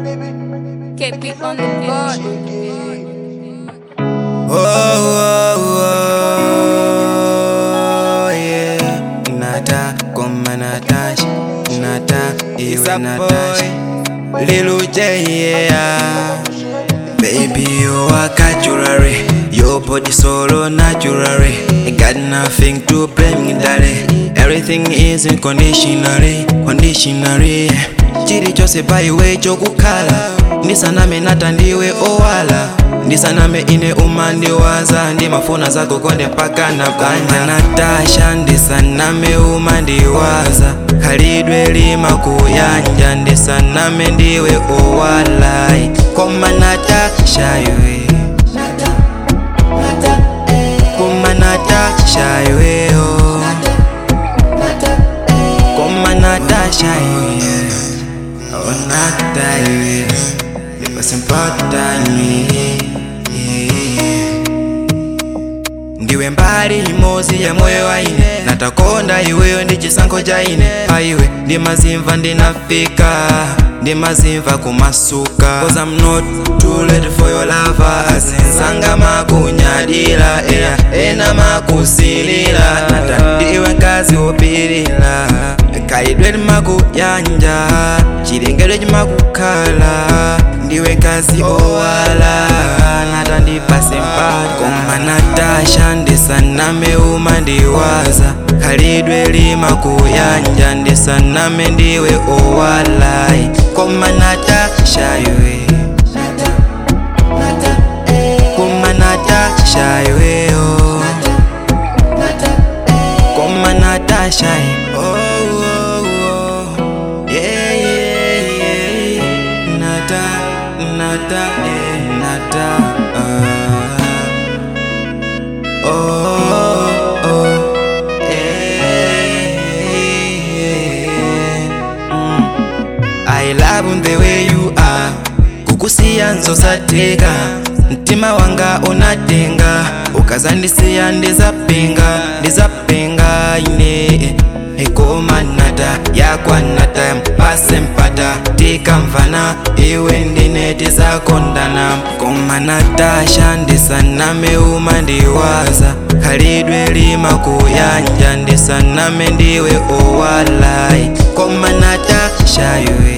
Keep it on the board. Oh, oh, oh, yeah. Nata, koma Natasha, Nata, iwe Natasha. Lil J, yeah. Baby, you are naturally. Your body solo naturally. Got nothing to blame, darling. Everything is unconditionally, conditionally. Chiri chose paiwe chokukhala ndisaname nata ndiwe owala ndisaname ine umandiwaza ndimafuna zako konde mpaka napanga natasha ndisaname umandiwaza khalidwe lima kuyanja ndisaname ndiwe owalai koma natasha iwe koma natasha iweyo koma natasha iwe Oh, nata iwe pasempatani ndiwe mbali imozi ya moyo waine natakonda iweyo ndi chisankho cha ine paiwe ndimazimva ndinafika ndimazimva kumasuka cause i'm not too late for your lover azinsanga makunyadira ena ena makusilira nata ndiwe nkazi wopirira khalidwe limakuyanja chilengedwe chimakukhala ndiwe nkazi owala nata ndipase mpata koma natasha ndisaname umandiwaza khalidwe limakuyanja ndisaname ndiwe owalai koma natasha iwe koma natasha iweyo koma natasha iwe oh, oh, oh. Yeah, yeah, yeah. Nata, nata, eh, nata. ah. Oh, oh, yeah, yeah. Mm. I love the way you are kukusiya nzosateka mtima wanga unatenga ukazandisiya ndizapinga ndizapinga ine ikoma nata yakwa nata mpase mpata tikamvana iwe ndine tizakondana koma natasha ndisaname umandiwaza khalidwe limakuyanja ndisaname ndiwe owalai koma natasha iwe